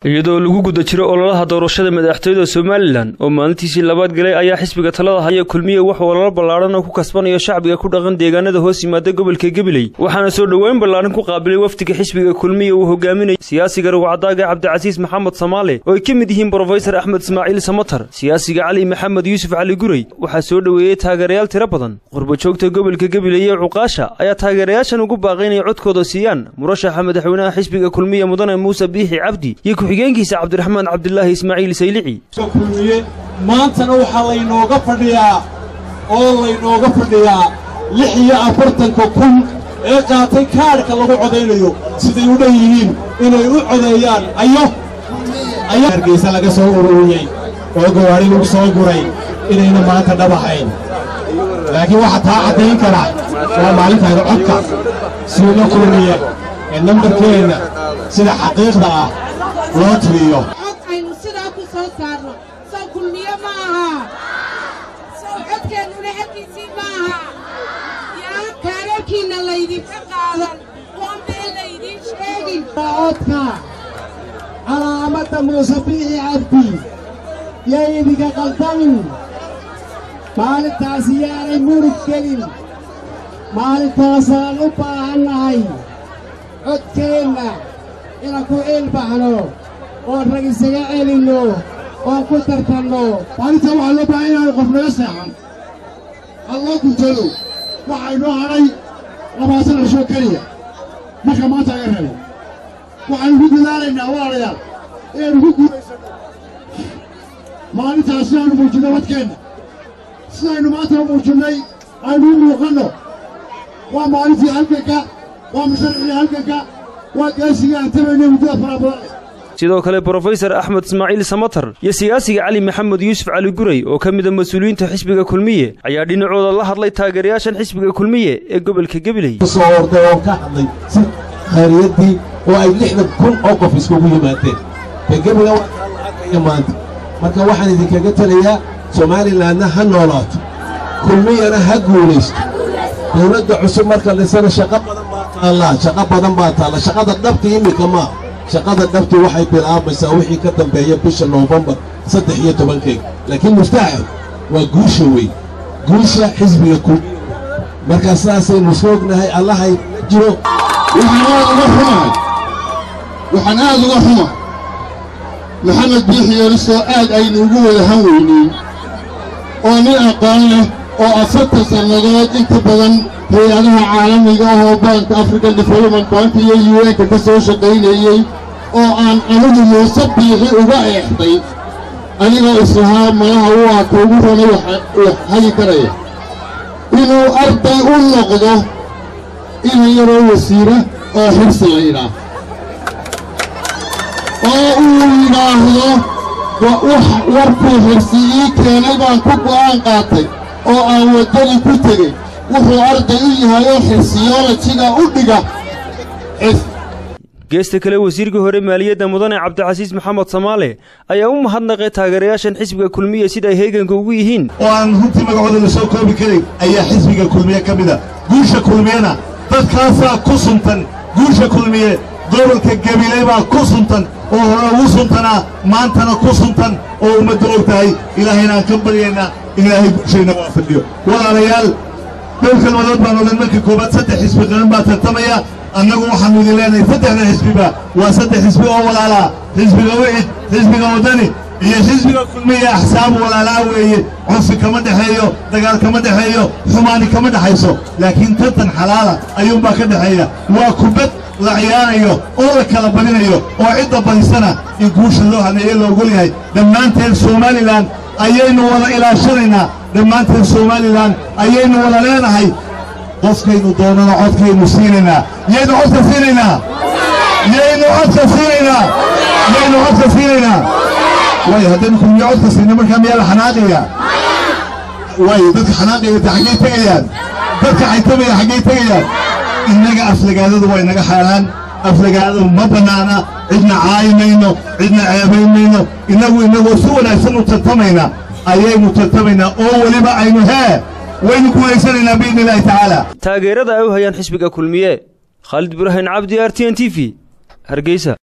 iyadoo lagu guda jiro ololaha doorashada madaxtooyada somalilan oo maalintiisii labaad galay ayaa xisbiga talada haya kulmiye wuxuu ololo ballaadhan oo ku kasbanayo shacbiga ku dhaqan deegaanada hoos yimaada gobolka gabiley waxaana soo dhoweyn ballaadhan ku qaabilay wafdiga xisbiga kulmiye uu hogaaminaya siyaasiga rugcadaaga cabdicasiis maxamed samaale oo ay ka mid yihiin brofesor axmed ismaaciil samatar siyaasiga cali maxamed yuusuf cali gurey waxaa soo dhoweeyey taageerayaal tiro badan qurbajoogta gobolka gabiley ee cuqaasha ayaa taageerayaashan ugu baaqay inay codkooda siiyaan murashaxa madaxweynaha xisbiga kulmiye mudane muuse biixi cabdi iyo ku-xigeenkiisa cabdiraxmaan cabdilaahi ismaaciil saylici kulmiye maantana waxaa laynooga fadhiyaa oo laynooga fadhiyaa lix iyo afartanka kun ee qaatay kaadhka lagu codaynayo siday u dhan yihiin inay u codeeyaan ayo hargeysa laga soo ururiyey oo gawaadhi lagu soo guray inayna maanta dhabahayn laakiin waxaa taa caddayn kara waa maalintaada codka siina kulmiye ee nambarkeenna sida xaqiiqda ah loo tiriyo cod aynu sidaa ku soo saarno sow kulmiye ma aha sow codkeennuna xaggiisii ma aha yaa kaararkiinna laydinka qaadan oon been laydiin sheegin codka calaamadda muuse biixi cabdi yaydinka qaldamin maalintaasi yaanay murug gelin maalintaasaan u baahannahay codkeenna inaan ku ciilbaxno oon rag isaga celinno oon ku tartanno maalintaa waxaa loo baahan inaanu qof naga seexan halloo guntado waxaa inoo hadhay labaatan cishoo keliya marka maanta aga reebo waxaanu ku dadaalaynaa walaalayaal inaynu ku guulaysanno maalintaas sidaanu muujinno wadkeenna sidaynu maanta u muujinnay aynu u muuqanno waa maalintii halganka waa musharixii halganka waa gaasiga aan tabaynay muddada fara badan sidoo kale brofesor axmed ismaaciil samatar iyo siyaasiga cali maxamed yuusuf cali gurey oo ka mida mas-uuliyiinta xisbiga kulmiye ayaa dhinacooda la hadlay taageerayaashan xisbiga kulmiye ee gobolka gabiley soo orday oo ka hadlay si khayriyadii oo ay lixdan kun oo qof iskugu yimaadeen ka gebiga waa kaa lacagaya maanta marka waxaan idinkaga telayaa somaalilanna ha noolaato kulmiyana ha guulaysto dawladda cusub marka dhisana shaqo badan baa taallaa shaqo badan baa taalla shaqada dhabti iminka maa shaqada dhabti waxay bilaabaysaa wixii ka dambeeya bisha noofembar saddex iyo tobankeega laakiin muftaaxa waa guusha weyn guusha xisbiga kulmiya markaa sidaasaynu isku ognahay allahay la jiro waxaan aad uga xumahay waxaan aad uga xumahay maxamed biixi yeelisoo aad aynu ugu wada han weynayn oo nin aqoon leh oo afartan sannadood inta badan hay-adaha caalamiga ahoo baanka african development bank iyo u n-ka ka soo shaqaynayey oo aan anigu muuse biixi uga eexday anigoo islahaa malaha u aaka ugu ranay wax hagi karaya inuu arday u noqdo ina yaroo wasiira oo xirsi la yidhaah oo uu yidhaahdo warkuu xirsi ii keenay baan ku go'aan qaatay oo aan waddadii ku tegey wuxuu arday u yahay oo xirsiyoolajiga u dhiga geesta kale wasiirkii hore maaliyadda mudane cabdicasiis maxamed samaale ayaa u mahadnaqay taageerayaashan xisbiga kulmiye sida ay heeganka ugu yihiin oo aan runtii magacooda la soo koobi karin ayaa xisbiga kulmiye ka mida guusha kulmiyena dadkaasaa ku suntan guusha kulmiye gobolka gabiley baa ku suntan oo hore ugu suntanaa maantana ku suntan oo ummadda og tahay ilaahayna aan ka baryaynaa in ilaahay guushayna waa fadhiyo walaalayaal dhowr kalmadood baan odhan marka koowaad saddex xisbi qaran baa tartamaya annagu waxaannu idin leenahay saddexda xisbiba waa saddex xisbi oo walaalaa xisbiga wicid xisbiga waddani iyo xisbiga kulmiya axsaab walaalaa weeye cunfi kama dhexeeyo dagaal kama dhexeeyo xumaani kama dhexayso laakiin tartan xalaala ayuunbaa ka dhexeeya waa kubad la ciyaarayo oo la kala badinayo oo cidda badisana in guusha loo haneeye loogol yahay dhammaanteen somalilan ayaynu wada ilaashanaynaa dhammaanteen somalilan ayaynu wada leenahay qofkaynu doonana codkaynu siinaynaa yaynu codka siinaynaa yaynu codka siinaynaa yaynu codka siinaynaa waayo haddaynu kulmiye codka siina markaa miyaa la xanaaqaya waayo dadka xanaaqaya ta xaggay tegayaan dadka xaytamaya xaggay tegayaan innaga aflagaadadu waa inaga xaaraan aflagaadadu ma bannaana cidna caayi mayno cidna ceebayn mayno innagu innagoo si wanaagsan u tartamayna ayaynu tartamaynaa oo weliba aynu hee waynu guulaysanaynaa biidni illaahi tacaala taageerada ay u hayaan xisbiga kulmiye khaalid ibraahim cabdi r t n t v hargeysa